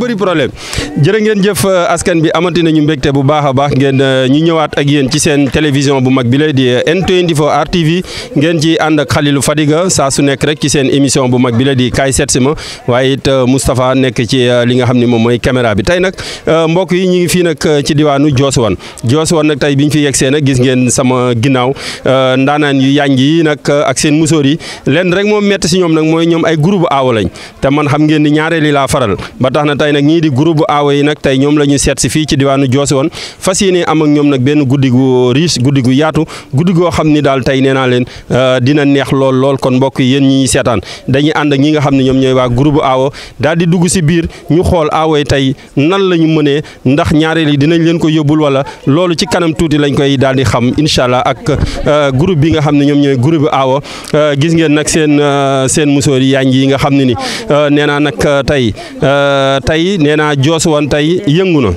bëri problème jërë ngeen jëf askan bi amati nañu mbégte bu baax a baax ngeen ñu ñëwaat ak yéen ci seen télévision bu mag bi la di N24 RTV ngeen ci ànd ak Khalilou Fadiga saa su nekk rek ci seen émission bu mag bi la di kaay seet si ma waaye it Moustapha nekk ci li nga xam ne moom mooy caméra bi tey nag mbokk yi ñu ngi fii nag ci diwaanu Diosuwane Diosuwane nag tey bi ñu fi yegsee nag gis ngeen sama ginnaaw ndaanaan yu yànj yi nag ak seen musóor yi lenn rek moom métti si ñoom nag mooy ñoom ay groupe aawo lañ te man xam ngeen ni ñaareeli laa faral ba tax na tey nag ñii di groupe aawo yi nag tey ñoom la ñu seet si fii ci diwaanu Diosuwane fas yéene am ak ñoom nag benn guddi gu riche guddi gu yaatu guddi goo xam ni daal tey nee naa leen dina neex lool lool kon mbokk yi yéen ñi seetaan dañuy ànd ak ñi nga xam ne ñoom ñooy waa groupe aawo daal di dugg si biir ñu xool aawo yi tey nan la ñu mënee ndax ñaareel yi dinañ leen ko yóbbul wala loolu ci kanam tuuti lañ koy daal di xam incha allah ak groupe bi nga xam ne ñoom ñooy groupe aawo gis ngeen nag seen seen musóor yi yaañ yi nga xam ne ni nee naa nag tey tey nee naa Diosuwane tey yëngu na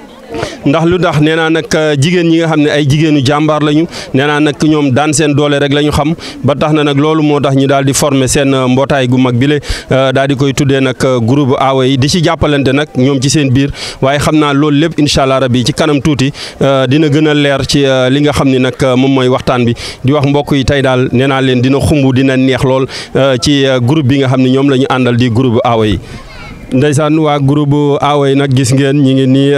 ndax lu tax nee naa nag jigéen ñi nga xam ne ay jigéenu jàmbaar lañu nee naa nag ñoom daan seen doole rek la ñu xam ba tax na nag loolu moo tax ñu daal di former seen mbootaay gu mag bi le daal di koy tuddee nag groupe aawo yi di ci jàppalante nag ñoom ci seen biir waaye xam naa loolu lépp incha allah rabi ci kanam tuuti dina gën a leer ci li nga xam ni nag moom mooy waxtaan bi di wax mbokk yi tey daal nee naa leen dina xumb dina neex lool ci groupe bi nga xam ne ñoom la ñu àndal di groupe aawo yi. Ndeysaan waa groupe aawo yi nag gis ngeen ñi ngi nii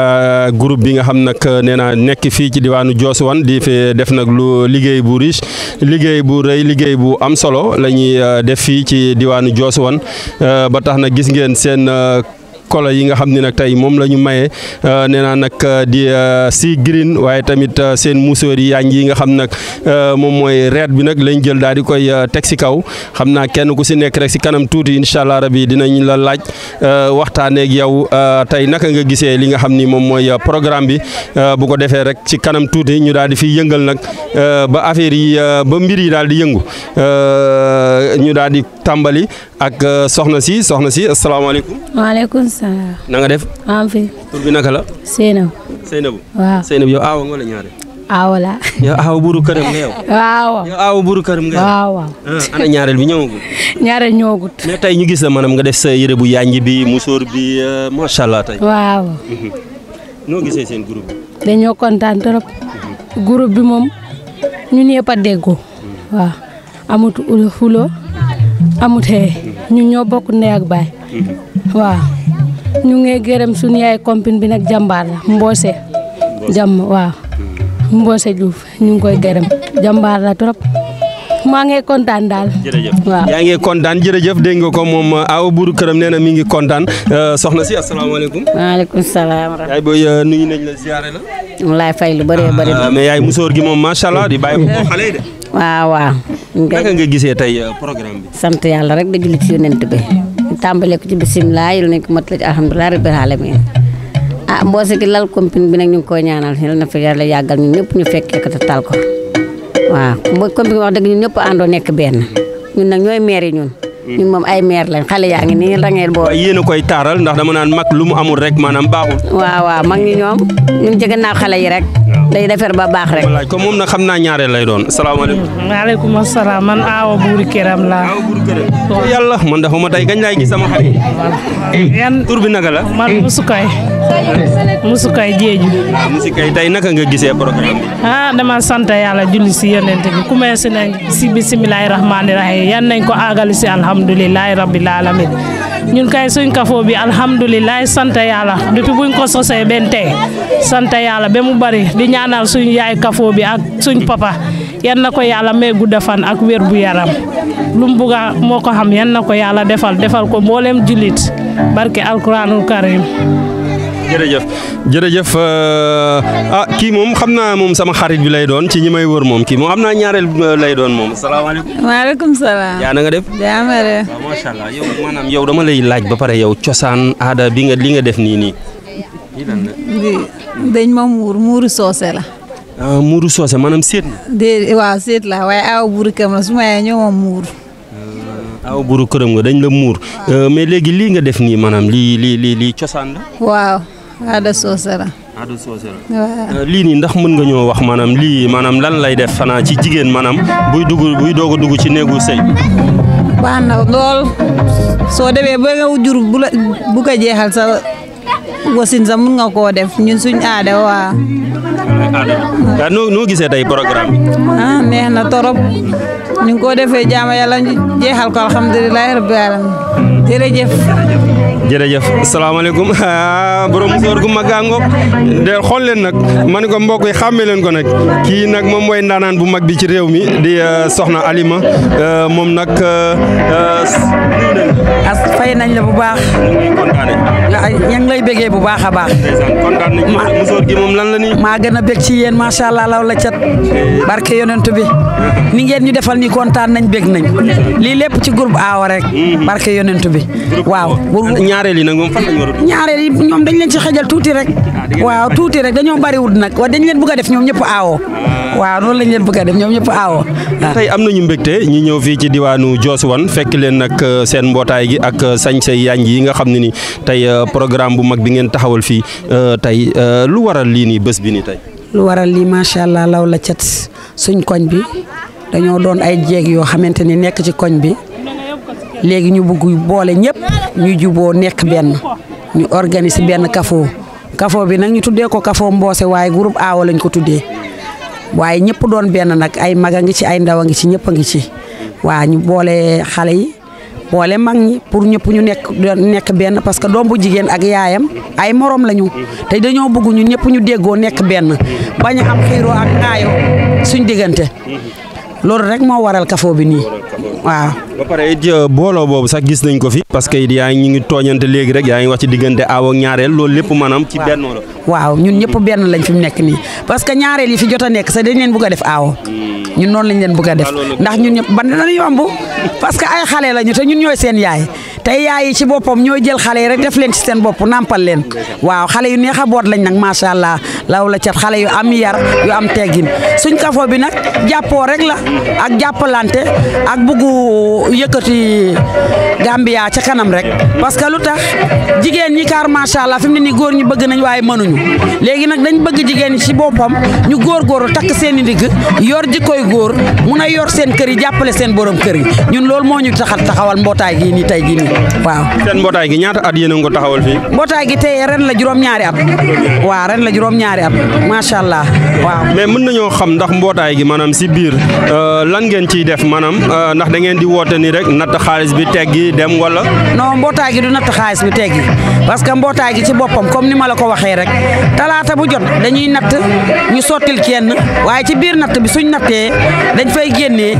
groupe bi nga xam nag nee na nekk fii ci diwaanu Diosuwane di fi def nag lu liggéey bu riche liggéey bu rëy liggéey bu am solo la ñuy def fii ci diwaanu Diosuwane ba tax na gis ngeen seen kolo yi nga xam ne nag tey moom la ñu maye nee naa nag di si green waaye tamit seen musóor yi yaañ yi nga xam nag moom mooy reet bi nag lañ jël daal di koy teg si kaw xam naa kenn ku si nekk rek si kanam tuuti incha allah rabi dinañ la laaj waxtaanee ak yow tey naka nga gisee li nga xam ni moom mooy programme bi bu ko defee rek ci kanam tuuti ñu daal di fi yëngal nag ba affaire yi ba mbir yi daal di yëngu ñu daal di tàmbali ak soxna si soxna si asalaamaaleykum. waaleykum salaam. na nga def. am fi. tur bi naka la. Seynab. Seynabou. waaw Seynabou yow aawa nga wala ñaare. aawa la. yow aawa buuru këram nga yow. waaw. yow aawa buuru këram nga yow. waaw waaw. ah ana ñaareel bi ñëwagul. ñaare ñoogut. mais tey ñu gis la maanaam nga def sa yére bu yànj bi musóor bi macha allah tey. waaw. noo gisee seen groupe bi. dañoo kontaan trop. groupe bi moom ñun ñëpp a déggoo. waaw amut ul xulo amut xee ñun ñoo bokk ndey ak baay. waaw ñu ngi gërëm suñu yaay compine bi nag jàmbaar la Mboose. jàmm waaw Mboose Diouf ñu ngi koy gërëm jàmbaar la trop maa ngi kontaan daal. jërëjëf waaw yaa ngi kontaan jërëjëf dégg nga ko moom aawa buuru këram nee na mi ngi kontaan soxna si asalaamaaleykum. maaleykum salaam. yaay booy nuyu nañ la ziare la. mu laay fay lu bëree bëri. mais yaay musóor gi moom macha allah di bàyyi ko xale yi de. waaw waaw. ñu ngi naka koy nga gisee tey programme bi. sant yàlla rek di julli ci yonent bi. ñu tàmbalee ko ci bisimilah yal nañ ko motali ci alhamdulilah rabbil alamin ah mboose gi lal compine bi nag ñu ngi koy ñaanal yal na fi yàlla yàggal ñun ñëpp ñu fekkee ko te tal ko waaw mbo compine bi wax dëgg ñun ñëpp àndoo nekk benn ñun nag ñooy maire yi ñun. ñun moom ay maire lañ xale yaa ngi nii rangeel boo. waaye yéen a koy taaral ndax dama naan mag lu mu amul rek maanaam baaxul. waaw waaw mag ñi ñoom ñun jege naa xale yi rek. day defar ba baax rek. ma laaj ko moom nag xam naa ñaareel lay doon salaamaaleykum. maaleykum asalaam man Awa Buuri Këram laa. waaw buuru këram. yàlla man dafa ma tey gañ laay gis sama xarit. yan tur bi naka la. man Musukay Musukay Jeeju. musi kay tey naka nga gisee programme bi. ah dama sant yàlla julli si yonent bi commencé nañ si bisimilahi rahmaani rahim yan nañ ko àggali si alhamdulilahi rabbil alamin ñun kay suñ kafoo bi alhamdulilahi sant yàlla depuis buñ ko sosee benn tey sant yàlla ba mu bari di ñaanal suñ yaay kafoo bi ak suñ papa yan na ko yàlla may gudda fan ak wér bu yaram lu mu bugga moo ko xam yan na ko yàlla defal defal ko mboolem jullit barke alquranul karim jërëjëf jërëjëf ah kii moom xam naa moom sama xarit bi lay doon ci ñi may wër moom kii moom xam naa ñaareel lay doon moom salaamaaleykum. maaleykum salaam. yaa na nga def. jaamare. waaw macha allah yow maanaam yow dama lay laaj ba pare yow cosaan aada bi nga li nga def nii nii. lii lan la. di dañ ma muur muuru soose la. ah muuru soose maanaam seet na. de waaw seet la waaye aw buuru kam la su ma yee ñoo ma muur. aw buru këram nga dañ la muur mais léegi lii nga def nii maanaam lii lii lii lii cosaan la. waaw aada soose la. aada soose la. waaw. lii nii ndax mën nga ñoo wax maanaam lii maanaam lan lay def xanaa ci jigéen maanaam buy dugg buy doog a dugg ci néegu sëy. baax na lool soo demee ba nga jur bu la bu ko jeexal sa wasin sa mun nga koo def ñun suñ aada waa waaw noo noo gisee tey programme bi. ah neex na torop ñu ngi ko defee jaama yàlla ñu jeexal ko alhamdulilahi rabbil alamin jërëjëf jërëjëf salaamaaleykum borom musóor gu mag a ngoog de xool leen nag ma ne ko mbokk yi xàmmee leen ko nag kii nag moom mooy ndaanaan bu mag bi ci réew mi di soxna Alima moom nag as fay nañ la bu baax ngi kontaane ña ngi lay bëggee bu baax a baax ndeysaan kontaan nañ ci musóor gi moom lan la nii maa gën a bég ci yéen macha allah law la cat barke yonent bi ni ngeen ñu defal ni kontaan nañ bég nañ lii lépp ci groupe aawa rek barke yonent bi waaw ñaareel yi nag moom fan lañ war a ñaareel yi ñoom dañ leen ci xejal tuuti rek waaw tuuti rek dañoo bariwul nag wa dañ leen bëgg a def ñoom ñëpp aawoo waaw noonu lañ leen bëgg a def ñoom ñëpp aawoo waaw tey am nañu mbégte ñi ñëw fii ci diwaanu Diosuwane fekk leen nag seen mbootaay gi ak sañse yaañ yi nga xam ne ni tey programme bu mag bi ngeen taxawal fii tey lu waral lii nii bés bi nii tey. lu waral lii macha allah law la cat suñ koñ bi dañoo doon ay jéeg yoo xamante ni nekk ci koñ bi léegi ñu bugg boole ñëpp ñu juboo nekk benn ñu organiser benn kafoo kafoo bi nag ñu tuddee ko kafoo mboose waaye groupe aawa lañ ko tuddee waaye ñëpp doon benn nag ay mag a ngi ci ay ndaw a ngi ci ñëpp a ngi ci waa ñu boole xale yi boole mag ñi pour ñëpp ñu nekk nekk benn parce que doom bu jigéen ak yaayam ay morom lañu te dañoo bëgg ñun ñëpp ñu déggoo nekk benn bañ a am xiiroo ak ŋaayoo suñ diggante loolu rek moo waral kafoo bi nii waaw. ba pare it booloo boobu sax gis nañ ko fi parce que it yaa ngi ñu ngi tooñante léegi rek yaa ngi wax ci diggante aaw ak ñaareel loolu lépp maanaam ci benn la. waaw ñun ñëpp benn lañ fi mu nekk nii parce que ñaareel yi fi jot a nekk sax dañ leen bëgg a def aawo ñun noonu lañ leen bëgg a def ndax ñun ñëpp ban dana yomb parce que ay xale lañu te ñun ñooy seen yaay te yaay yi ci boppam ñooy jël xale yi rek def leen ci seen bopp nampal leen waaw xale yu neex a boot lañ nag macha allah law la cat xale yu am yar yu am teggin suñ kafoo bi nag jàppoo rek la ak jàppalante ak buggu yëkkati Gambia ca kanam rek parce que lu tax jigéen ñi kaar macha allah fi mu ne nii góor ñi bëgg nañ waaye mënuñu léegi nag dañ bëgg jigéen ñi ci boppam ñu góorgóorlu takk seen i ndigg yor jikkoy góor mun a yor seen kër yi jàppale seen borom kër yi ñun loolu moo ñu taxat taxawal mbootaay gii nii tey gii nii waaw. seen mbootaay gi ñaata at yéen a ngi ko taxawal fii. mbootaay gi tey ren la juróom-ñaari at waaw ren la juróom-ñaari at macha allah waaw. mais mën nañoo xam ndax mbootaay gi maanaam si biir lan ngeen ciy def maanaam ndax da ngeen di woote ni rek natt xaalis bi teggi dem wala. non mbootaay gi du natt xaalis bi teggi parce que mbootaay gi ci boppam comme ni ma la ko waxee rek talaata bu jot dañuy natt ñu sottil kenn waaye ci biir natt bi suñ nattee dañ fay génnee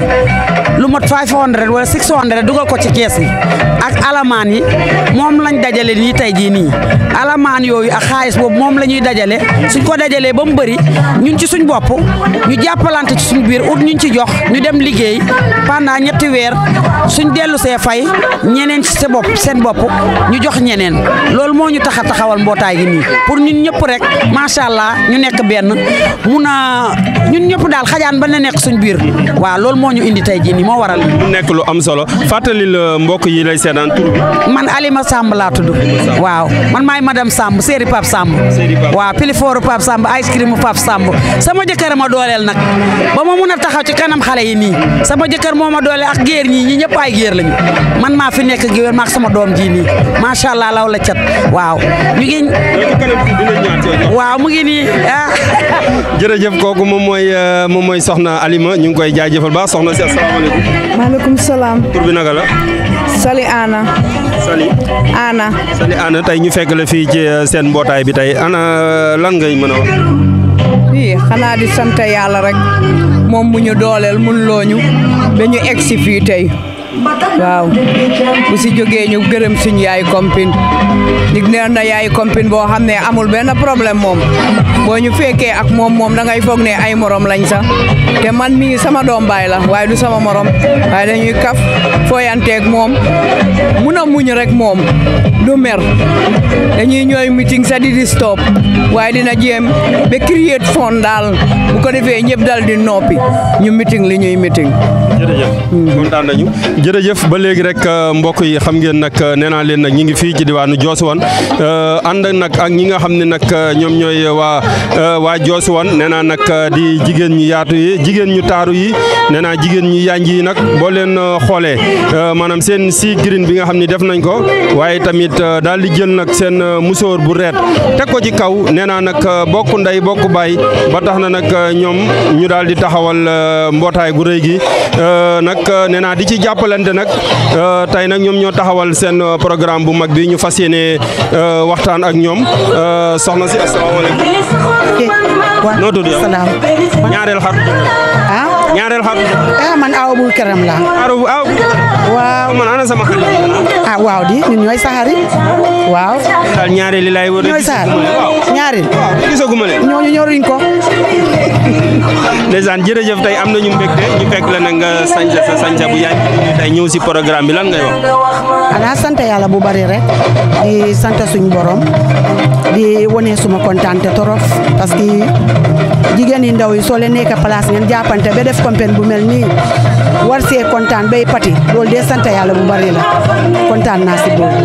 lu mot 500 wala 600 dugal ko ci kees yi ak alamaan yi moom lañ dajale nii tey jii nii alamaan yooyu ak xaalis boobu moom la ñuy dajale suñ ko dajalee ba mu bëri ñun ci suñ bopp ñu jàppalante ci suñ biir ut ñuñ ci jox ñu dem liggéey pendant ñetti weer suñ dellu see fay ñeneen ci sa bopp seen bopp ñu jox ñeneen loolu moo ñu tax a taxawal mbootaay gi nii pour ñun ñëpp rek macha allah ñu nekk benn mun a ñun ñëpp daal xajaan ba na nekk suñ biir waaw loolu moo ñu indi tey jii nii moo waral. mu nekk lu am solo fàttali la mbokk yi lay seetaan tur bi. man Alima Samb laa tudd. waaw man maay madame Samb séeri Pape Samb. waaw pilifooru Pape Samb ice cream Pape Samb sama jëkkër ma dooleel nag ba ma mun a taxaw ci kanam xale yi nii sama jëkkër moo ma dooleel ak géer ñii ñi ñëpp ay géer lañu man maa fi nekk géwél maak sama doom ji nii macha allah law la cat waaw ñu ngi. waaw mu ngi nii ah. jërëjëf kooku moom mooy moom mooy soxna Alima ñu ngi koy jaajëfal baax soxna si asalaamaaleykum. maaleykum salaam. tur bi naka la. Sali Ana. Sali. Ana. Sali Ana tey ñu fekk la fii ci seen mbootaay bi tey ana lan ngay mën a wax. fii xanaa di sant yàlla rek moom mu ñu dooleel mun looñu ba ñu egg si fii tey waaw bu si jógee ñu gërëm suñu yaay kompin dig neen na yaay kompin boo xam ne amul benn problème moom boo ñu fekkee ak moom moom da ngay foog ne ay morom lañ sax te man mii sama doom baay la waaye du sama morom waaye dañuy kaf fooyanteeg moom mun a muñ rek moom du mer dañuy ñooy meeting sa di di stop waaye dina jéem ba create fond daal bu ko defee ñëpp dal di noppi ñu meeting li ñuy meeting jërëjëf kontaan nañu jërëjëf ba léegi rek mbokk yi xam ngeen nag nee naa leen nag ñi ngi fii ci diwaanu Diosuwane ànd nag ak ñi nga xam ne nag ñoom ñooy waa waa Diosuwane nee naa nag di jigéen ñu yaatu yi jigéen ñu taaru yi nee naa jigéen ñu yanj yi nag boo leen xoolee maanaam seen si green bi nga xam ne def nañ ko waaye tamit daal di jël nag seen musóor bu reet teg ko ci kaw nee naa nag bokk ndey bokk baay ba tax na nag ñoom ñu daal di taxawal mbootaay gu rëy gi nag nee naa di ci jàppalante nag tey nag ñoom ñoo taxawal seen programme bu mag bi ñu fas yéene waxtaan ak ñoom soxna si asalaamaaleykum. noo tudd yow salaam. ñaareel xar. ah. ñaareel xar. ah man awa bu këram laa. aw aw. waaw man ana sama xarit. ah waaw di ñun ñooy saxari waaw. daal ñaareel li laay wër. ñooy saxari ñaari. gisaguma leen. ñooñu ñoruñ ko. ndeysaan jërëjëf tey am nañu mbégte ñu fekk la nag nga sañsa sa sañsa bu yaay tey ñëw si programme bi lan ngay wax. xanaa sant yàlla bu bari rek di sant suñu borom di wane suma kontaante torop parce que jigéen yi ndaw yi soo leen nekk place ngeen jàppante ba def campagne bu mel nii war see kontaan bay pati loolu de sant yàlla bu bari la kontaan naa si boobu.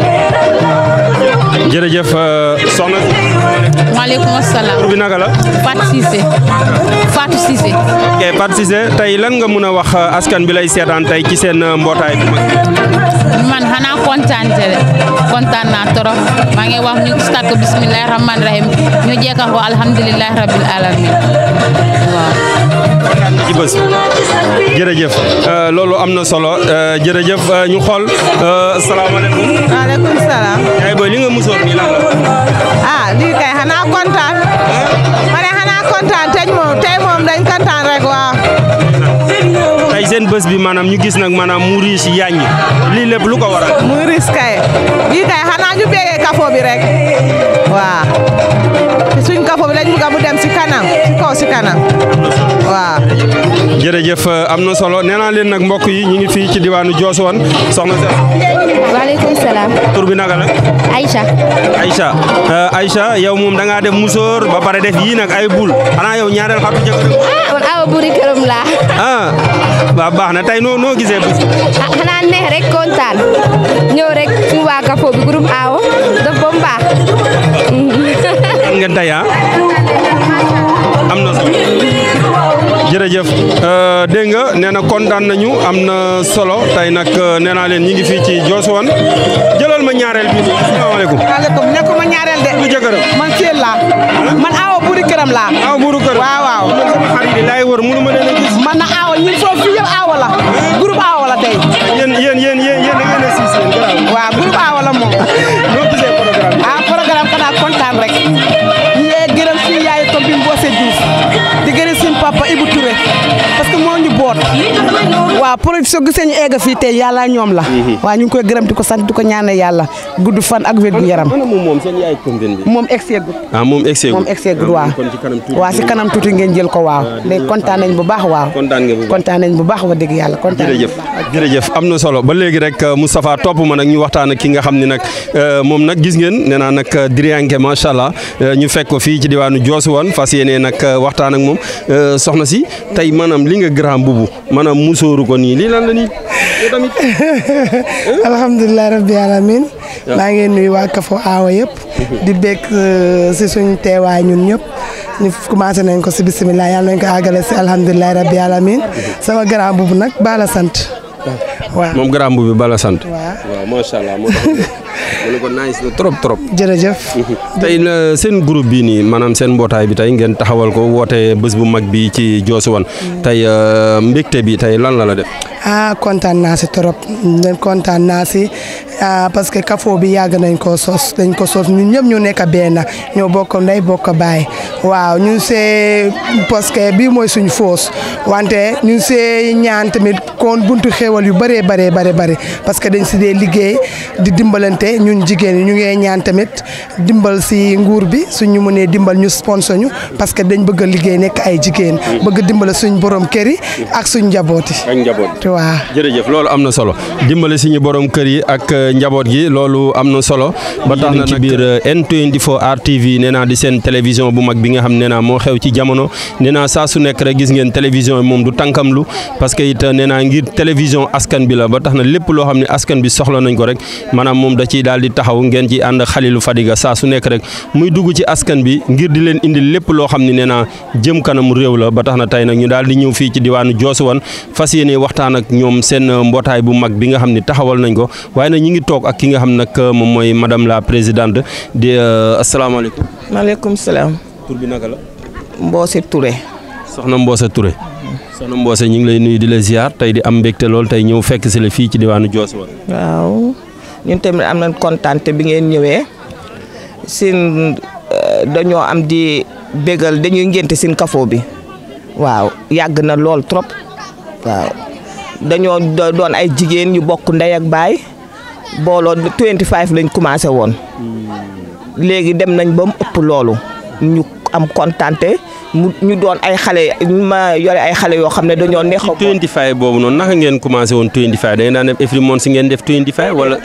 jërëjëf soxna si. maaleykum salaam. tur bi naka la. Fatou Cissé Fatou Cissé. ok Fatou Cissé tey lan nga mun a wax askan bi lay seetaan tey ci seen mbootaay bi mag. man xanaa kontaan te de kontaan naa trop maa ngi wax ñu start ko bisimilah rahmaani rahim ñu jeexal ko alhamdulilah rabil alamin waaw. ci bés jërëjëf loolu am na solo jërëjëf ñu xool salaamaaleykum. waaleykum salaam. yaay booy li nga musoor nii lan la. ah lii kay xanaa kontaan. ma ne xanaa kontaan tey moom tey moom dañ kontaan rek waaw. tey seen bés bi maanaam ñu gis nag maanaam mu riis yaaññ lii lépp lu ko waral. muy riis kay lii kay xanaa ñu béggee kafo bi rek waaw suñ kafo bi lañ bugg mu dem si kanam si kaw si kanam waaw. jërëjëf am na solo nee naa leen nag mbokk yi ñu ngi fii ci diwaanu Diosuwane soxna si. waaleykum salaam. tur bi naka la. Aïcha. Aïcha Aïcha yow moom da ngaa def musóor ba pare def yii nag ay bul xanaa yow ñaareel xatu jëkkër. ah man awa buri këram laa. ah waaw baax na tey noo noo gisee bés. ah xanaa neex rek kontaan ñëw rek suñu waa Kafo bi groupe Awa def ba mu baax. am ngeen tey ah am na solo jërëjëf dégg nga nee na kontaan nañu am na solo tey nag nee naa leen ñi ngi fii ci Diosuwane jëlal ma ñaareel bi nii asalaamaaleykum. maaleykum nekkuma ñaareel de. bu jëkkëram man Thiel laa. man awa buuri këram laa. awa buuru kër. waaw waaw. man sama xarit yi laay wër mënu ma leen a gis. man na awa ñun foofu fii yëpp awa la. groupe awa la tey. yéen yéen yéen yéen yéen da ngeen a siis yéen garaaw. waaw groupe awa la moom. noo gisee programme bi. ah programme xanaa kontaan rek. ñu ngi gërëm suñu yaay comme bi Mbose Diouf. di gërëm suñu papa Ibou Touré. parce que moo ñu boot. waaw pour soo gisee ñu egg fii tey yàlla ñoom la. waaw ñu ngi koy gërëm di ko sant di ko ñaanal yàlla gudd fan ak wér gu yaram. ana moom moom seen yaay combien bi. moom egg seegul. ah moom egg seegul. moom egg seegul waaw. kon ci kanam tuuti. waaw si kanam tuuti ngeen jël ko waaw. léegi kontaan nañ bu baax waaw. kontaan nga bu baax. kontaan nañ bu baax wax dëgg yàlla kontaan nañ bu jërëjëf baax. jërëjëf am na solo ba léegi rek Moustapha topp ma nag ñu waxtaan ak ki nga xam ne nag moom nag gis ngeen nee naa nag Diriyanke macha allah ñu fekk ko fii ci diwaanu Diosuwane fas yéene nag waxtaan ak moom soxna si tey maanaam li nga grand bubu maanaam musóoru ko nii lii lan la nii yow tamit. alhamdulilah rabbi alamin maa ngi nuyu waa Kafo Awa yëpp. di bekk si suñ teewaay ñun ñëpp. ñu commencé nañ ko si bisimilah yàlla nañ ko àggale si alhamdulilah rabbi alamin sama grand bubu nag baala sant. waaw moom grand bubu bala sant. waaw waaw macha allah moo tax ma ne ko nice na trop trop. jërëjëf. tey la seen groupe bii nii maanaam seen mbootaay bi tey ngeen taxawal ko woote bés bu mag bi ci Diosuwane tey mbégte bi tey lan la la def. ah kontaan naa si trop leen kontaan naa si ah parce que Kafo bi yàgg nañ koo sos dañ ko sos ñun ñëpp ñu nekk benn ñoo bokk ndey bokk baay waaw ñu see parce que bii mooy suñu foos wante ñu see ñaan tamit kon buntu xéwal yu bëree bëree bëri bëri parce que dañ si dee liggéey di dimbalante ñun jigéen ñi ñu ngee ñaan tamit dimbal si nguur bi suñu mënee dimbal ñu sponsor ñu parce que dañ bëgg a liggéey nekk ay jigéen bëgg dimbal suñ borom kër yi ak suñ njaboot yi ak njaboot. waa jërëjëf loolu am na solo dimbale suñu borom kër yi ak njaboot gi loolu am na solo ba tax na ci biir N24 RTV nee naa di seen télévision bu mag bi nga xam nee naa moo xew ci jamono nee naa saa su nekk rek gis ngeen télévision yi moom du tànkamlu parce que it nee naa ngir télévision askan bi la ba tax na lépp loo xam ne askan bi soxla nañ ko rek maanaam moom da ciy daal di taxaw ngeen ci ànd Khalilou Fadiga saa su nekk rek muy dugg ci askan bi ngir di leen indi lépp loo xam ne nee naa jëm kanam réew la ba tax na tey nag ñu daal di ñëw fii ci diwaanu Joosuwan fas yéene waxtaan ak ñoom seen mbootaay bu mag bi nga xam ne taxawal nañ ko waaye nag ñi ngi toog ak ki nga xam nag moom mooy madame la présidente di asalaamaaleykum. maaleykum salaam. tur bi naka la. Mboose Touré. soxna Mboose Touré. soxna Mboose ñu ngi lay nuyu di la ziar tey di am mbégte lool tey ñëw fekk si la fii ci diwaanu Joosuwan. waaw ñun tamit am nañ kontaante bi ngeen ñëwee seen dañoo am di bégal dañuy ngénte seen kafoo bi waaw yàgg na lool trop waaw dañoo doon ay jigéen ñu bokk ndey ak baay booloo 25 lañ commencé woon léegi dem nañ ba mu ëpp loolu ñu am kontante mu ñu doon ay xale ma yore ay xale yoo xam ne dañoo neex a. 25 boobu noonu naka ngeen commencé woon 25 da ngeen daan def every month si ngeen def 25 wala.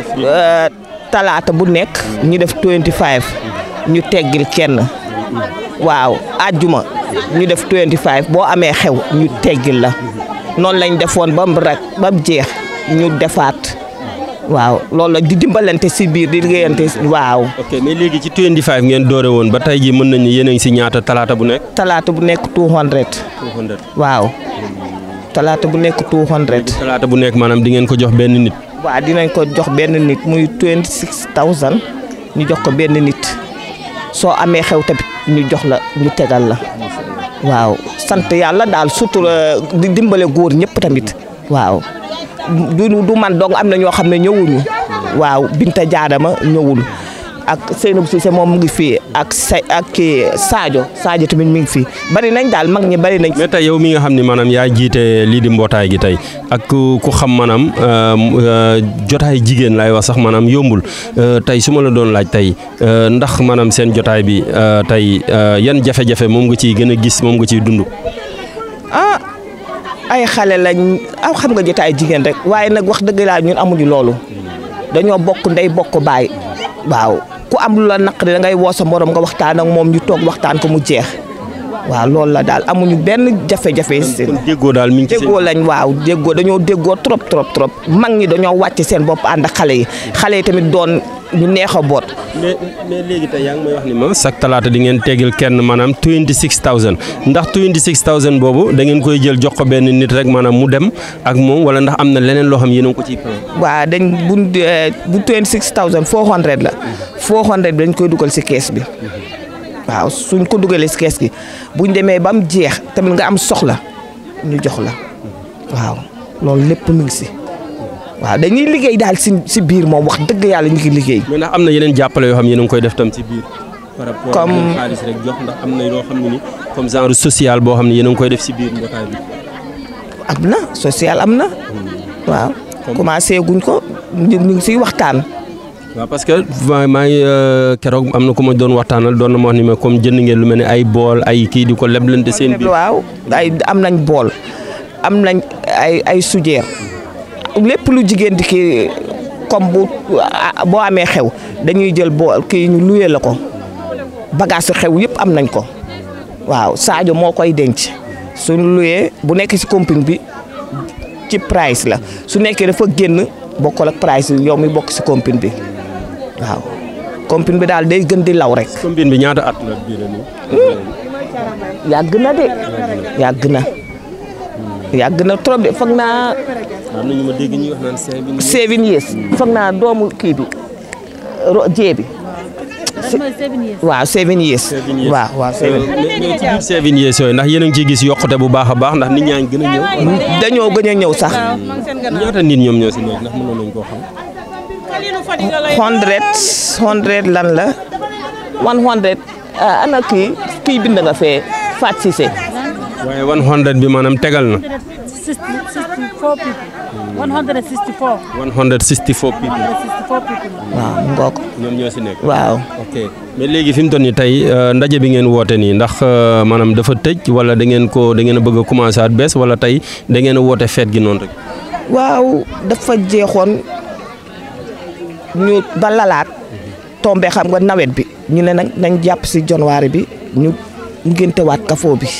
talaata bu nekk. ñu def 25 ñu teggil kenn. waaw àjjuma ñu def 25 boo amee xew ñu teggil la noonu lañ defoon ba mu rek ba mu jeex ñu defaat waaw loolu la di dimbalante si biir di liggéeyante waaw. ok mais léegi ci 25 ngeen doore woon ba tey jii mën nañu yéen a ngi si ñaata talaata bu nekk. talaata bu nekk 200. 200 waaw. talaata bu nekk 200. talaata bu nekk maanaam di ngeen ko jox benn nit. waaw dinañ ko jox benn nit muy 26000 ñu jox ko benn nit soo amee xew tamit ñu jox la ñu tegal la waaw sant yàlla daal surtout di dimbale góor ñëpp tamit waaw du du man dong am na ñoo xam ne ñëwuñu waaw Binta Jaadama ñëwul ak Seynabou Cissé moom mu ngi fii ak say ak kii Sadio Sadio tamit mi ngi fii bari nañ daal mag ñi bari nañ. mais tey yow mi nga xam ne maanaam yaa jiite lii di mbootaay gi tey ak ku xam maanaam jotaay jigéen laay wax sax maanaam yombul tey su ma la doon laaj tey ndax maanaam seen jotaay bi tey yan jafe-jafe moom nga ciy gën a gis moom nga ciy dund. ah ay xale lañ aw xam nga jotaay jigéen rek waaye nag wax dëgg laa ñun amuñu loolu dañoo bokk ndey bokk baay waaw. ku am lu la naqari da ngay woo sa morom nga waxtaan ak moom ñu toog waxtaan ko mu jeex waaw loolu la daal amuñu benn jafe-jafe. kon déggoo daal mi ngi ci déggoo lañ waaw déggoo dañoo déggoo trop trop trop mag ñi dañoo wàcc seen bopp ànd ak xale yi xale yi tamit doon ñu neex a boot. mais mais léegi tey yaa ngi may wax ni ma chaque talaata di ngeen teggil kenn maanaam 26000 ndax 26000 boobu da ngeen koy jël jox ko benn nit rek maanaam mu dem ak moom wala ndax am na leneen loo xam yéen a ngi ko ciy plan. waaw dañ bu bu 26000 400 la 400 bi dañ koy dugal si kees bi waaw suñ ko dugalee si kees gi buñ demee ba mu jeex tamit nga am soxla ñu jox la waaw loolu lépp mu ngi si. waaw dañuy liggéey daal si si biir moom wax dëgg yàlla ñu ngi liggéey. mais ndax am na yeneen jàppale yoo xam yéen a ngi koy def tam ci biir. par rapport comme xaalis rek jox ndax am na yoo xam ne ni comme genre social boo xam ne yéen a ngi koy def si biir mbootaay bi. am na social am na. waaw commencé guñ ko ñu ngi siy waxtaan. waaw parce que maa ngi keroog am na ku ma doon waxtaanal doon na ma wax ni ma comme jënd ngeen lu mel ne ay bool ay kii di ko leblante seen biir. waaw ay am nañ bool am nañ ay ay sujeer lépp lu jigéen di kii comme bu boo amee xew dañuy jël bool kii ñu luye la ko bagage xew yëpp am nañ ko waaw Sadio moo koy denc suñu luyee bu nekk ci compagnie bi ci price la su nekkee dafa génn bokkul ak price yow mi bokk ci compagnie bi waaw compagnie bi daal day gën di law rek. compagnie bi ñaata at la biir yàgg na de yàgg na yàgg na trop de foog naa. am na ñu ma dégg ñuy wax naan seven seven years foog naa doomu kii bi jee bi. waaw seven years. waaw waaw seven mais ci biir seven years yooyu ndax yéen a ngi ciy gis yokkute bu baax a baax ndax nit ñaa ngi gën a ñëw. dañoo gën a ñëw sax. ñaata nit ñoom ñoo si nekk ndax mënoon nañu koo xam. hundred hundred lan la one hundred ana kii kii bind nga fee Fat Cissé. waaye one hundred bi maanaam tegal na. 64 people. 164. 164 people. 164 people. waaw ngoog. ñoom ñoo si nekk. waaw. ok mais léegi fi mu toll nii tey ndaje bi ngeen woote nii ndax maanaam dafa tëj wala da ngeen ko da ngeen a bëgg a commencé at bees wala tey da ngeen a woote feet gi noonu rek. waaw dafa jeexoon ñu ba lalaat tombe xam nga nawet bi ñu ne nag nañ jàpp si janvier bi ñu ngéntewaat kafoo bi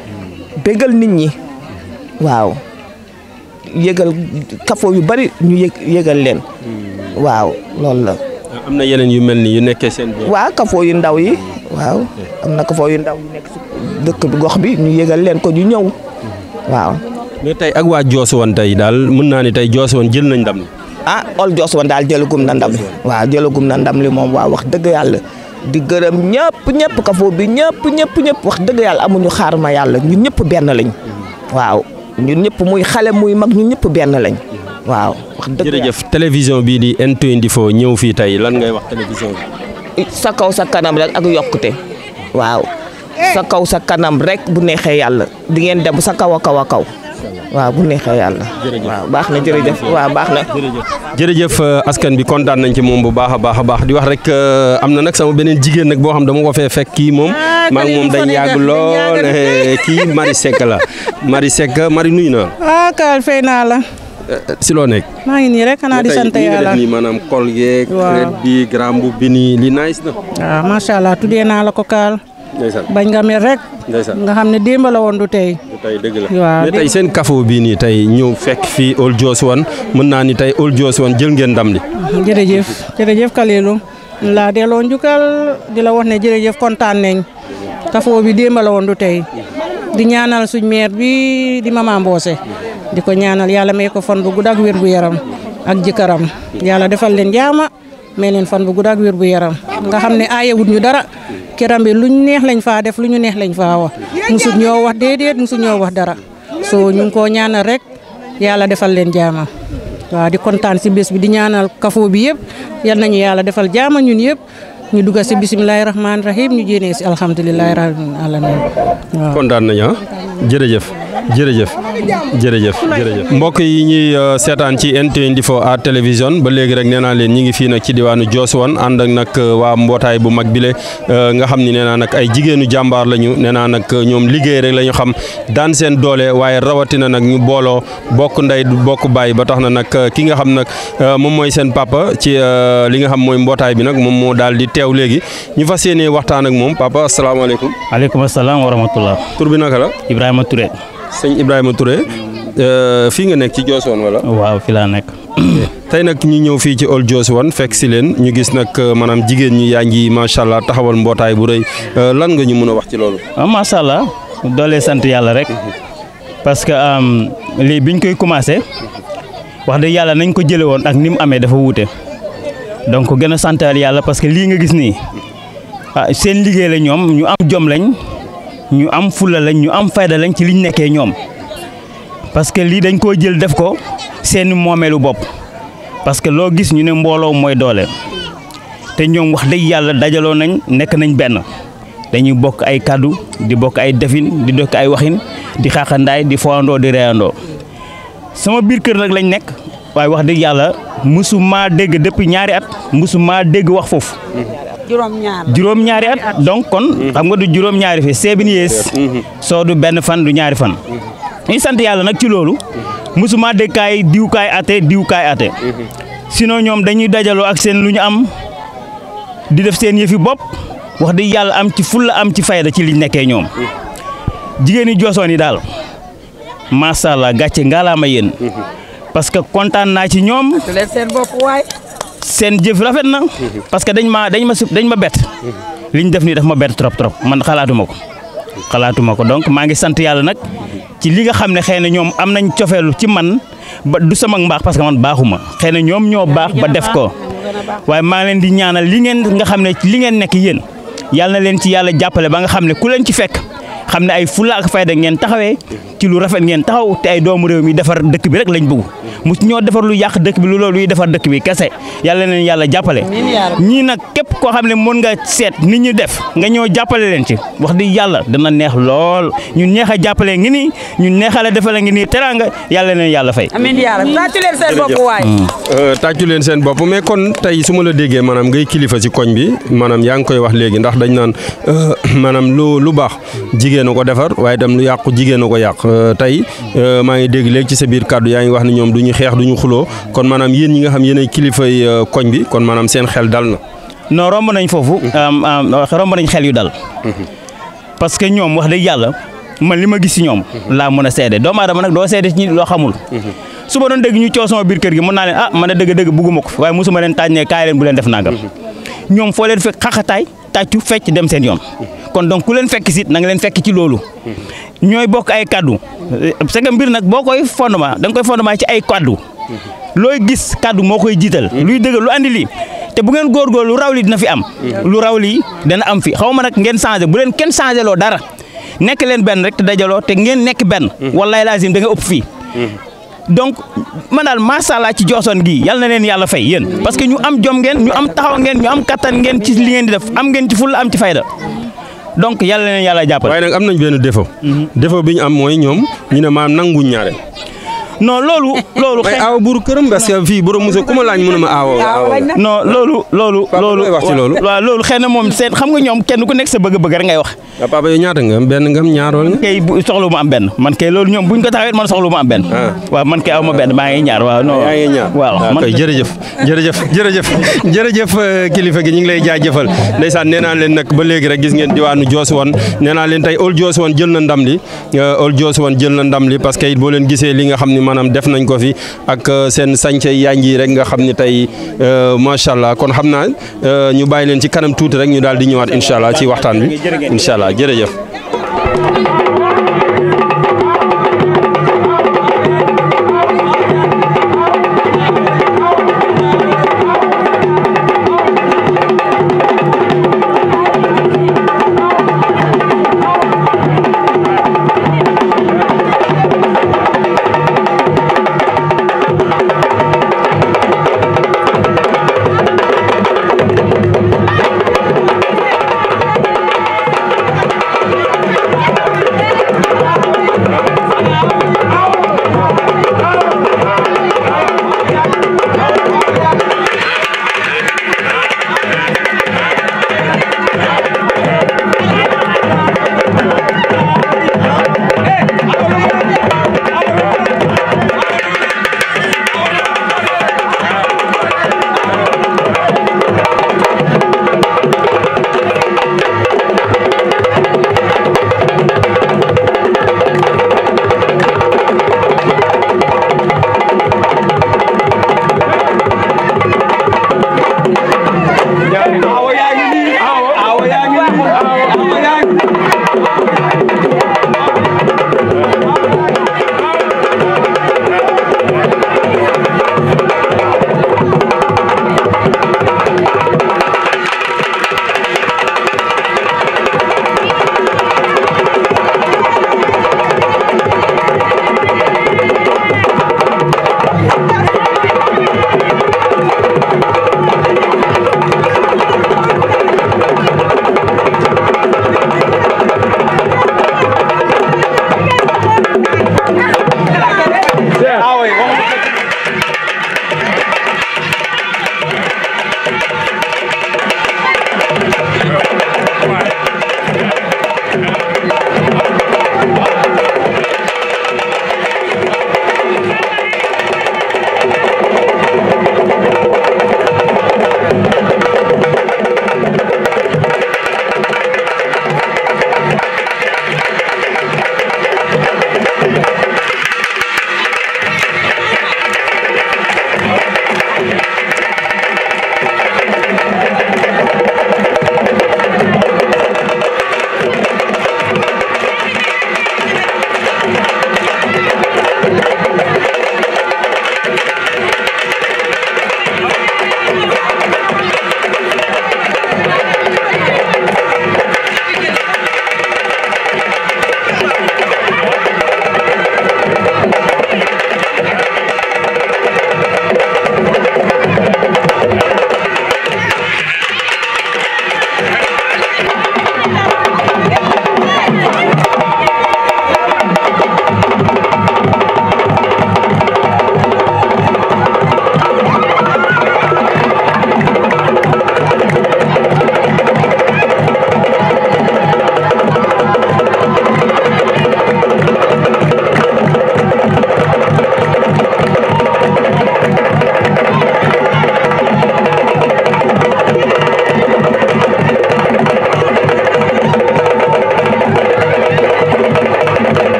bégal nit ñi waaw yëgal kafoo yu bari ñu yëg yëgal leen waaw loolu la am na yeneen yu mel ni yu nekkee seen biir. waaw kafoo yu ndaw yi waaw am na kafoo yu ndaw yu nekk si dëkk bi gox bi ñu yëgal leen ko ñu ñëw waaw mais tey ak waa Joosuwan tey daal mën naa ni tey Joosuwan jël nañ ndam li. ah ol joos woon daal jëlagum na ndam li waaw jëlagum na ndam li moom waaw wax dëgg yàlla di gërëm ñëpp ñëpp kafoo bi ñëpp ñëpp ñëpp wax dëgg yàlla amuñu xaar ma yàlla ñun ñëpp benn lañ waaw ñun ñëpp muy xale muy mag ñun ñëpp benn lañ waaw wax dëgg jërëjëf télévision bii di N24 ñëw fii tey lan ngay wax télévision bi. sa kaw sa kanam rek ak yokkute waaw sa kaw sa kanam rek bu neexee yàlla di ngeen dem sa kaw a kaw a kaw waaw bu neexee yàlla. waaw baax na jërëjëf waaw baax na. jërëjëf askan bi kontaan nañ ci moom bu baax a baax a baax di wax rek am na nag sama beneen jigéen nag boo xam dama ko fee fekk kii moom maa ngi moom dañ yàgg lool kii Marie Seck la Marie Seck Marie nuyu naa ah Kaal fay naa la. si loo nekk. maa ngi nii rek xanaa di sant yàlla nii maanaam kol yeeg. waaw red bi grand bu bi nii li nice na. waaw macha allah tuddee naa la ko Kaal. ndeysaan bañ nga mer rek. ndeysaan nga xam ne démb la woon du tey. tey dëgg la waaw mais tey seen kafo bii nii tey ñëw fekk fii Old Joosuwan mën naa ni tey Old Joosuwan jël ngeen ndam li. jërëjëf jërëjëf Kalilu laa delloo njukkal di la wax ne jërëjëf kontaan nañ kafoo bi démb la woon du tey di ñaanal suñ maire bi di Mama Mboose di ko ñaanal yàlla may ko fan bu gudd ak wér bu yaram ak jëkkëram yàlla defal leen jaama may leen fan bu gudd ak wér bu yaram nga xam ne aayewut ñu dara kiram bi luñ neex lañ faa def lu ñu neex lañ faa wax musut ñoo wax déedéet musut ñoo wax dara so ñu ngi koo ñaanal rek yàlla defal leen jaama waaw di kontaan si bés bi di ñaanal kafoo bi yëpp yal nañu yàlla defal jaama ñun yëpp ñu dugga si bisimilahi rahmaani rahim ñu jéenee si alhamdulilahi rabbil alamin waaw kontaan nañu ah jërëjëf jërëjëf jërëjëf jërëjëf mbokk yi ñuy seetaan ci N24 à télévision ba léegi rek nee naa leen ñi ngi fii nag ci diwaanu Joosuwan ànd ak nag waa mbootaay bu mag bile nga xam ni nee naa nag ay jigéenu jàmbaar lañu nee naa nag ñoom liggéey rek la ñu xam daan seen doole waaye rawatina nag ñu booloo bokk ndey bokk baay ba tax na nag ki nga xam nag moom mooy seen papa ci li nga xam mooy mbootaay bi nag moom moo daal di teew léegi ñu fas yéenee waxtaan ak moom papa asalaamaaleykum. aleykum salaam wa rahmatullah. tur bi naka la. Ibrahima Touré. sëñ Ibrahima Touré fii nga nekk ci Joosuwan wala. waaw fi laa nekk. tey nag ñu ñëw fii ci Old Joosuwan fekk si leen ñu gis nag maanaam jigéen ñi yaa ngi macha allah taxawal mbootaay bu rëy lan nga ñu mën a wax ci loolu. ah macha allah doolee sant yàlla rek parce que lii biñ koy commencé wax dëgg yàlla nañ ko jëlee woon ak ni mu amee dafa wuute donc gën a santal yàlla parce que lii nga gis nii ah seen liggéey la ñoom ñu am jom lañ. ñu am fulla lañ ñu am fayda lañ ci liñ nekkee ñoom parce que lii dañ koo jël def ko seeni moomeelu bopp parce que loo gis ñu ne mbooloo mooy doole te ñoom wax dëgg yàlla dajaloo nañ nekk nañ benn dañuy bokk ay kàddu di bokk ay defin di dokk ay waxin di xaaxandaay di foandoo di reyandoo sama biir kër nag lañ nekk waaye wax dëgg yàlla musu maa dégg depuis ñaari at musu maa dégg wax foofu juróom-ñaar juróom ñaari at donc kon xam nga du juróom ñaari fi seven years soo du benn fan du ñaari fan ñu sant yàlla nag ci loolu musuma dégg kaay diw kaay ate diw kaay ate sinon ñoom dañuy dajaloo ak seen lu ñu am di def seen yëfi bopp wax dëgg yàlla am ci fulla am ci fayda ci liñ nekkee ñoom jigéen ñi joosoon yi daal macha allah gàcce ngaalaama yéen parce que kontaan naa ci ñoom leen seen bopp waay seen jëf rafet na parce que dañ ma dañ ma dañ ma bett li ñu def nii daf ma bett trop trop man xalaatuma ko xalaatuma ko donc maa ngi sant yàlla nag ci li nga xam ne xëy na ñoom am nañ cofeelu ci man ba du sama mbaax parce que man baaxuma xëy na ñoom ñoo baax ba def ko waaye maa leen di ñaanal li ngeen nga xam ne li ngeen nekk yéen yàlla na leen ci yàlla jàppale ba nga xam ne ku leen ci fekk xam ne ay fulla ak fayda ngeen taxawee ci lu rafet ngeen taxaw te ay doomu réew mi defar dëkk bi rek lañ bëgg mu ñoo defar lu yàq dëkk bi lu loolu luy defar dëkk bi kese yàlla leen yàlla jàppale ñii nag képp koo xam ne mën nga seet nit ñu def nga ñëw jàppale leen ci wax di yàlla dana neex lool ñun neex a jàppale ngi nii ñun neexale defale ngi nii teraanga yàlla leen yàlla fay amiin yaa rabbi tàccu leen seen bopp waay tàccu leen seen bopp mais kon tey su ma la déggee maanaam ngay kilifa ci koñ bi maanaam yaa ngi koy wax léegi ndax dañ naan maanaam lu lu baax jigéen jigéen a ko defar waaye itam lu yàqu jigéen a ko yàq tey maa ngi dégg léegi ci sa biir kàddu yaa ngi wax ne ñoom du ñu xeex du ñu xuloo kon maanaam yéen ñi nga xam yéen ay kilifay koñ bi kon maanaam seen xel dal na. non romb nañ foofu romb nañ xel yu dal parce que ñoom wax dëgg yàlla man li ma gis si ñoom laa mën a seede doomu aadama nag doo seede ci ñi loo xamul su ma doon dégg ñu coow sama biir kër gi mën naa leen ah man a dëgg-dëgg bugguma ko waaye mosuma leen tànnee kaay leen bu leen def nangam ñoom foo leen fekk xaxataay tàccu fecc dem seen yoon kon donc ku leen fekk sit na nga leen fekk ci loolu ñooy bokk ay kaddu c'est que mbir nag boo koy fondement da nga koy fondement ci ay kaddu looy gis kaddu moo koy jiital luy dëgg lu andi lii te bu ngeen góorgóorlu lu raw lii dina fi am lu raw lii dana am fi xaw ma nag ngeen changé bu leen kenn changé loo dara nekk leen benn rek te dajaloo te ngeen nekk benn wallaay lazim da nga ëpp fii donc man daal macha allah ci joosoon gii yal na leen yàlla fay yéen parce que ñu am jom ngeen ñu am taxaw ngeen ñu am kattan ngeen ci li ngeen di def am ngeen ci fulla am ci fayda donc yal na leen yàlla jàppale. waaye nag am nañ benn défaut. défaut bi ñu am mooy ñoom ñu ne maam nanguñ ñaare. non loolu. loolu xëy aaw buuru këram parce que fii borom Moussa ku ma laaj mënuma aaw. non loolu. loolu loolu wax ci loolu. waaw loolu xëy na moom seen xam nga ñoom kenn ku nekk sa bëgg-bëgg rek ngay wax. waaw papa yow ñaata nga am benn nga am ñaar wala nga. kay bu soxla ma am benn man kay loolu ñoom buñ ko taxawee man soxla ma am benn. waaw man kay aw ma benn maa ngi ñaar waaw. non yaa ngi ñaar waaw man kay jërëjëf jërëjëf jërëjëf jërëjëf kilifa gi ñu ngi lay jaajëfal ndeysaan nee naa leen nag ba léegi rek gis ngeen diwaanu Diosuwane nee naa leen tey Old Diosuwane jël na ndam li Old Diosuwane jël na ndam li parce que it boo leen gisee li nga xam ni maanaam def nañ ko fi ak seen sañce yanj yi rek nga xam ni tey macha allah kon xam naa ñu bàyyi leen ci kanam tuuti rek ñu daal di ñëwaat incha allah ci waxtaan bi incha allah jërëjëf.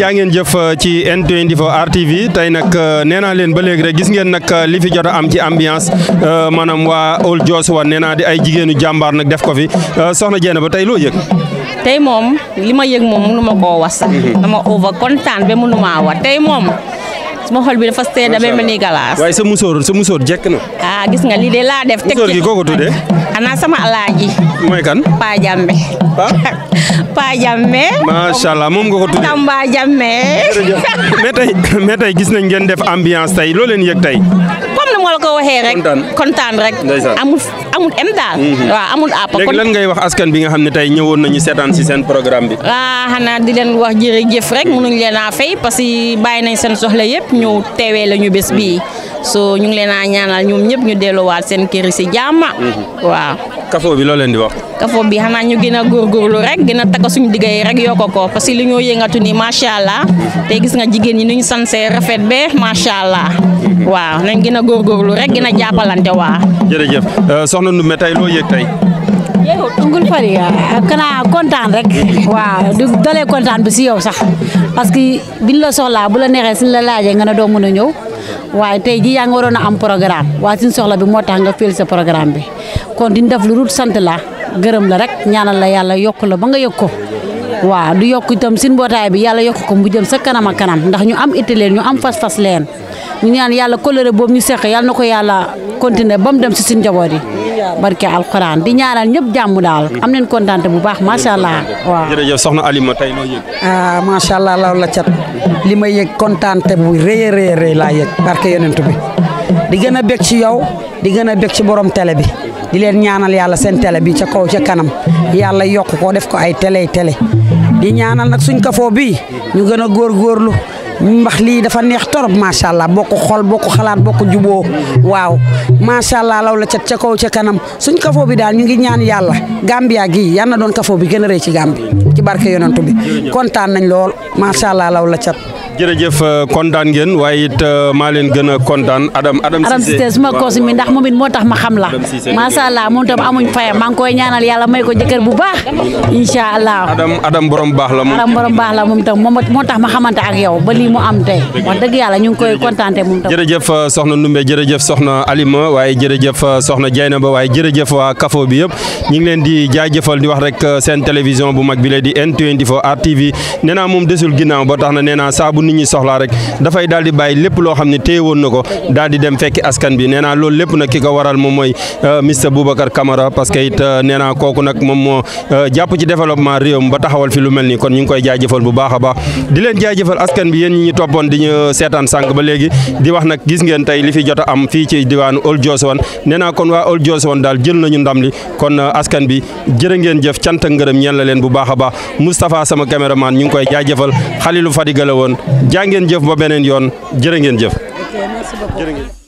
jaa ngeen jëf ci N24 RTV tey nag nee naa leen ba léegi rek gis ngeen nag li fi jot a am ci ambiance maanaam waa Old Joshua nee naa di ay jigéenu jàmbaar nag def ko fi soxna Jeena ba tey loo yëg. tey moom li ma yëg moom mënu ma koo wax sax dama over kontaan ba mënu maa wax tey moom suma xol bi dafa seeda ba mel ni galaas waaye sa musóor sa musóor jekk na. ah gis nga lii de laa def teg musóor gi koo ko tuddee. xanaa sama alaaji mooy kan. Pa Jambe Pa Jambe macha allah moom nga ko tuddee. Tamba Jambe mais tey mais tey gis nañ ngeen def ambiance tey loo leen yëg tey. comme ni ma la ko waxee rek kontaan rek ndeysaan. amul amul em daal waaw amul àpp léegi lan ngay wax askan bi nga xam ne tey ñëwoon nañu seetaan si seen programme bi. ah xanaa di leen wax jërëjëf rek mënuñ leen a fay parce que bàyyi nañ seen soxla yëpp ñëw teewee la ñu bés bii so ñu ngi leen a ñaanal ñoom ñëpp ñu delluwaat seen kër yi si jàmm waaw kafo bi loo leen di wax. kafo bi xanaa ñu gën a góorgóorlu rek gën a takk suñu digga yi rek yokk ko parce que li ñoo yëngatu ni macha allah te gis nga jigéen ñi nu ñu sansee rafet be macha allah waaw nañ gën a góorgóorlu rek gën a jàppalante waa jërëjëf soxna Ndoumbé tey loo yëg tey. Ungul Fari kana kontaan rek waaw du dalee kontaan bi si yow sax parce que biñ la soxlaa bu la neexee suñ la laajee nga ne doo mën a ñëw waaye tey ji yaa ngi waroon a am programme waaye suñ soxla bi moo tax nga féel sa programme bi kon diñ def lu rut sant la gërëm la rek ñaanal la yàlla yokk la ba nga yëg ko waaw du yokk itam suñ mbootaay bi yàlla yokk ko mu jëm sa kanam a kanam ndax ñu am itti leen ñu am fas-fas leen ñu ñaan yàlla coloré boobu ñu seq yàlla na ko yàlla continuer ba mu dem si suñ njaboot yi barke alxuraan di ñaanal ñëpp jàmm daal am nañ kontaan bu baax macha allah waaw. jërëjëf soxna Alima tey loo yëg. ah macha allah law la cat li ma yëg kontaante bu rëy a rëy rëy laa yëg barke yonent bi di gën a bég ci yow di gën a bég ci borom télé bi di leen ñaanal yàlla seen télé bi ca kaw ca kanam yàlla yokk ko def ko ay télé télé di ñaanal nag suñ kafoo bii ñu gën a góorgóorlu mbax lii dafa neex torop macha allah bokk xol bokk xalaat bokk juboo waaw macha allah law la cat ca kaw ca kanam suñ kafoo bi daal ñu ngi ñaan yàlla Gambia gii yal na doon kafoo bi gën a rëy ci Gambie ci barke yonantu bi kontaan nañ lool macha allah law la cat. jërëjëf kontaan ngeen waaye it maa leen gën a kontaan Adam Adam Adam Cissé suma koos mi ndax moom it moo tax ma xam la macha allah moom tam amuñ fayam maa ngi koy ñaanal yàlla may ko jëkkër bu baax incha allah. Adam Adam borom baax la moom. Adam borom baax la moom tam moom moo tax ma xamante ak yow ba lii mu am tey wax dëgg yàlla ñu ngi koy kontaante moom tam. jërëjëf soxna Ndoumbé jërëjëf soxna Alima waaye jërëjëf soxna Dieynaba waaye jërëjëf waa kafo bi yëpp ñu ngi leen di jaajëfal di wax rek seen télévision bu mag bi la di N24 RTV nee naa moom desul ginnaaw ba tax na nee naa saa bu nit ñi soxlaa rek dafay daal di bàyyi lépp loo xam ne téye woon na ko daal di dem fekki askan bi nee naa loolu lépp nag ki ko waral moom mooy Mr Boubacar Camara parce que it nee naa kooku nag moom moo jàpp ci développement réewam ba taxawal fi lu mel nii kon ñu ngi koy jaajëfal bu baax a baax di leen jaajëfal askan bi yéen ñi ñu toppoon di ñu seetaan sànq ba léegi di wax nag gis ngeen tey li fi jot a am fii ci diwaanu Old Joshua nee naa kon waa Old Joshua daal jël nañu ndam li kon askan bi jërë ngeen jëf cant ak ngërëm ñeen la leen bu baax a baax Moustapha sama caméraman ñu ngi koy jaajëfal Khalilou Fadiga la woon jaa ngeen jëf ba beneen yoon jërë ngeen jëf. merci beaucoup.